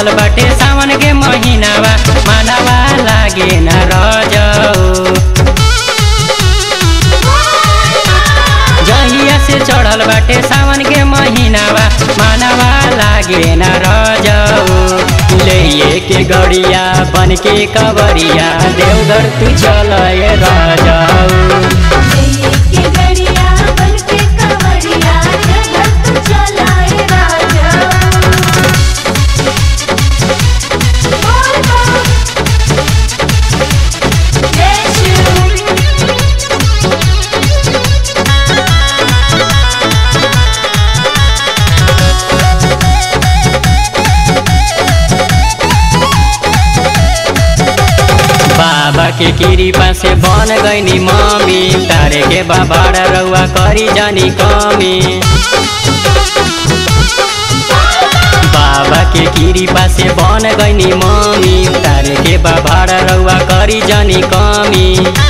चढ़ल बाटे सावन के महीनावा मानवा लागे न रजऊ जहिया से चढ़ल बाटे सावन के महीनावा मानवा लागे न रजऊ ले के गड़िया बन के कवरिया देवघर तू चल रजऊ के गड़िया बन के कंवरिया जगत तू चलाए राजा बोल बोल जय शिव बाबा के कृपा से बन गईनी मम्मी तारे के बाबा रउआ करी जानी कमी बाबा के कृपा से बन गईनी मम्मी तारे के बाबा रउआ करी जानी कमी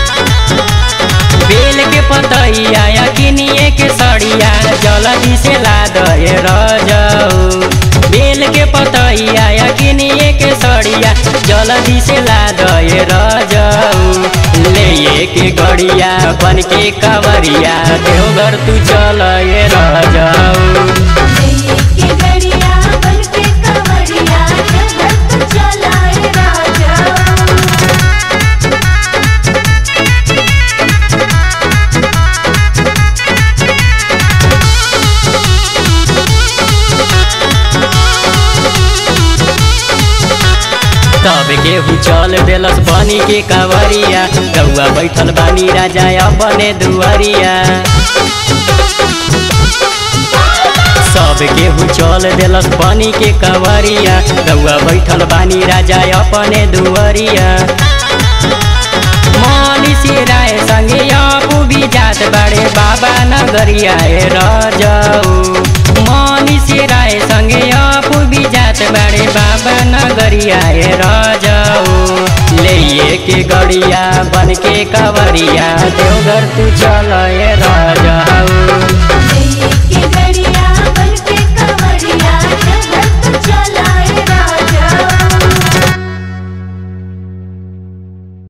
बेल के पतैया या किनिए के सड़िया जल्दी से ला दे रजऊ बेल के पतैया या किनिए के सड़िया जल्दी से ला दे रजऊ ले के गड़िया बन के कवरिया देवघर तू चल रजऊ के गड़िया बन के कंवरिया जगत तू चलाए राजा तब केहू चल देलस बनी के कवरिया रउआ बैठल बानी राजा अपने दुआरिया सब केहू चल देलस बनी के कवरिया रउआ बैठल बानी राजा अपने दुआरिया मनीषी राय संगे अपू भी जात बड़े बाबा नगरिया ए रजऊ मनीषी राय संगे अपू भी जात बड़े बाबा नगरिया ए रजऊ ले के गड़िया बन के कवरिया देवघर तू चल ए रजऊ